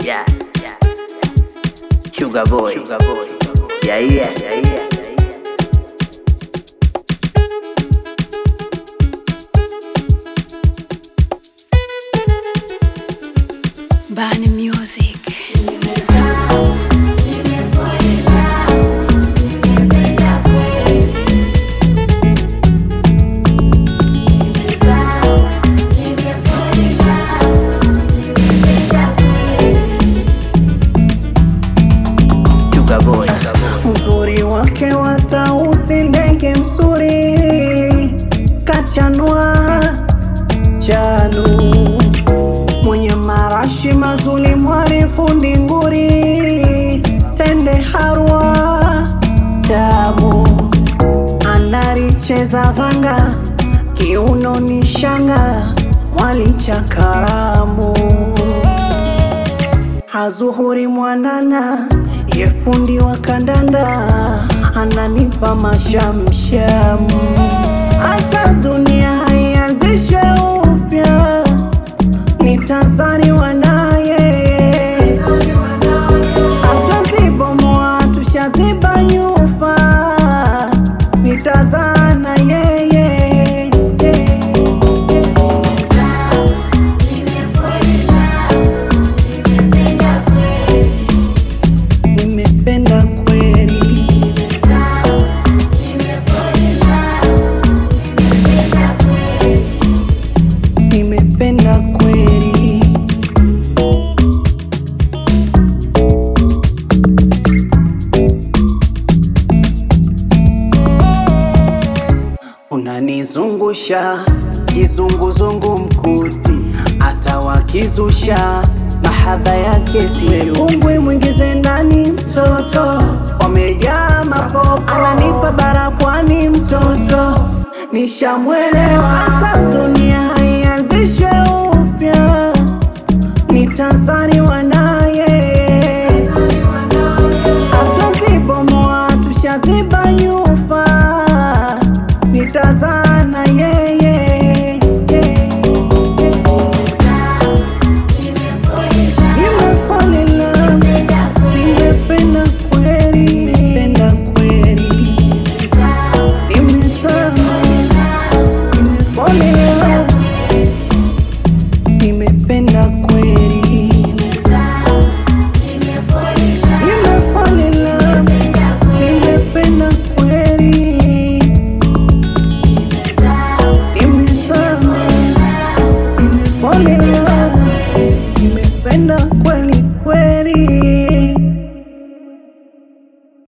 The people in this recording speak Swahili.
Yeah. Sugar boy. Sugar boy. Yeah, yeah, yeah, yeah. Bani Music. Sugar boy. Uzuri wake watausi ndege msuri kachanwa chanu mwenye marashi mazuri mwarifu ndinguri tende harwa tamu anaricheza vanga kiuno ni shanga mwalicha karamu Hazuhuri mwanana yefundi wa kandanda ananipa mashamsham, hata dunia haianzishe upya, nitazaliwa naye, hatuzibomoa tushaziba nyufa, nitazaa na yeye nimependa kweli nimependa kweli unanizungusha kizunguzungu mkuti hata wakizusha mahaba yake siungwi mwingize ndani mtoto wamejaa mapopo ananipa barapwani mtoto nishamwelewa hata dunia